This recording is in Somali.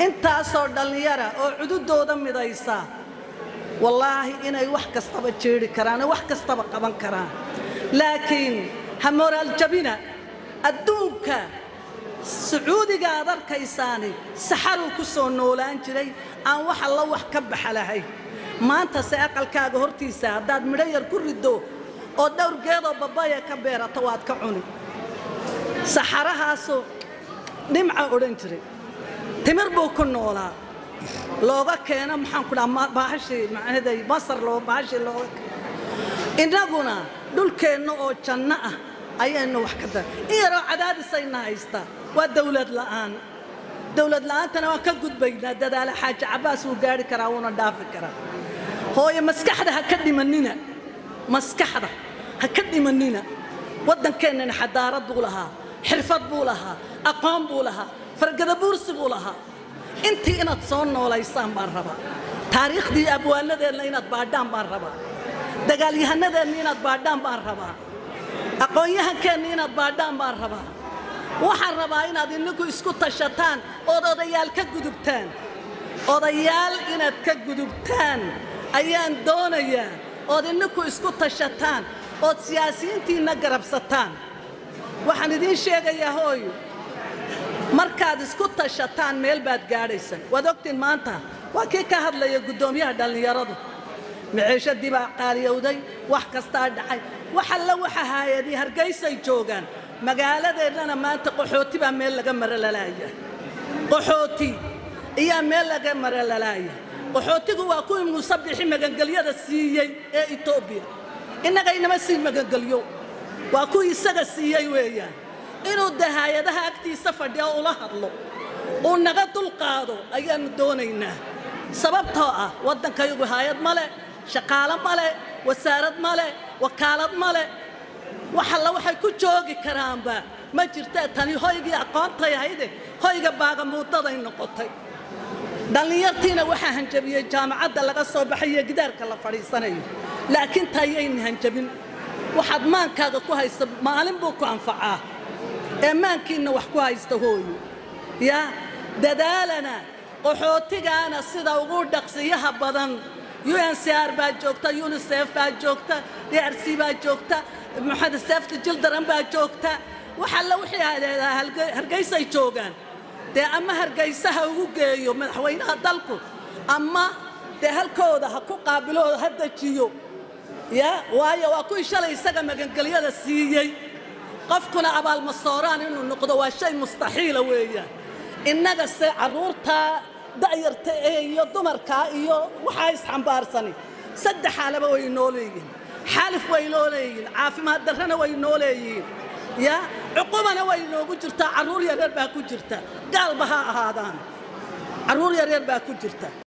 intaasoo dhallinyara oo cududooda midaysa wallaahi inay wax kastaba jeedhi karaan wax kastaba qaban karaan laakiin ha moraaljabina adduunka sacuudiga aad arkaysaani saxaruu ku soo noolaan jiray aan wax alla wax ka baxa lahayn maantase aqalkaaga hortiisa haddaad midho yar ku riddo oo dhowr geedoo babaya ka beerato waad ka cuni saxarahaasuu dhimca odhan jiray timir buu ku noolaa looga keeno maxaan ku dhaha baahashii macnaheeday masar loo baahashii looga keeno innaguna dhulkeenna oo janno ah ayaynu wax ka dar in yaroo cadaadisayna haystaa waa dawlad la'aan dawlad la'aantana waan ka gudbaynaa dadaala xaaji cabbaas wuu gaari karaa wuuna dhaafi karaa hooye maskaxda ha ka dhimanina maskaxda ha ka dhimanina waddankeennana xadaarad buu lahaa xirfad buu lahaa aqoon buu lahaa fargada buursi buu lahaa intii inaad soo noolaysaan baan rabaa taariikhdii abwaanadeenna inaad baadhaan baan rabaa dagaalyahanadeenna inaad baadhaan baan rabaa aqoon-yahankeenna inaad baadhaan baan rabaa waxaan rabaa inaad ininku isku tashataan ood odayaal ka gudubtaan odayaal inaad ka gudubtaan ayaan doonayaa ood ininku isku tashataan ood siyaasiyiintiinna garabsataan waxaan idiin sheegayaa hooyo markaad isku tashataan meel baad gaadhaysaan waad ogtiin maanta waa kii ka hadlaya guddoomiyaha dhallinyaradu maciishadii baa qaaliyowday wax kastaa dhacay wax alla waxa haayadii hargaysay joogaan magaaladeennana maanta qaxooti baa meel laga mara lalaaya qaxooti iyaa meel laga mara lalaaya qaxootigu waa kuwii muusabixi magangelyada siiyey ee etoobiya innagaynama sii magangelyo waa kuwii isaga siiyey weeyaan inuu dahaayadaha agtiisa fadhiyo ula hadlo uu naga dulqaado ayaannu doonaynaa sababtoo ah waddankayagu haayad ma leh shaqaalo ma leh wasaarad ma leh wakaalad ma leh wax alla waxay ku joogi karaanba ma jirtee tani hoygii aqoontay ahayde hoyga baagamuudaday noqotay dhallinyartiina waxaa hanjabiyey jaamacadda laga soo baxayo gidaarka la fadhiisanayo laakiin tayayna hanjabin waxaad maankaaga ku haysta maalin buu ku anfacaa ee maankiinna wax ku haysta hooyo yaa dadaalana qaxootigaana sida ugu dhaqsiyaha badan uncr baa joogta unisef baa joogta drc baa joogta maxamed seefta jildaran baa joogta wax alla wixii hargaysay joogaan dee ama hargaysaha ugu geeyo madaxweynaha dalku ama dee halkooda ha ku qaabilooda ha dejiyo ya waayo waa kuwii shalay isaga magangelyada siiyey qofkuna abaalmasooraan inuu noqdo waa shay mustaxiila weeyaan innaga se carruurtaa da'yarta ee iyo dumarkaa iyo waxaa isxambaarsani saddex xaalaba way noo leeyihin xaalif way noo leeyihin caafimaad darrana way noo leeyihiin ya cuqubana way noogu jirtaa carruur yaryar baa ku jirta gaalba ha ahaadaan carruur yaryar baa ku jirta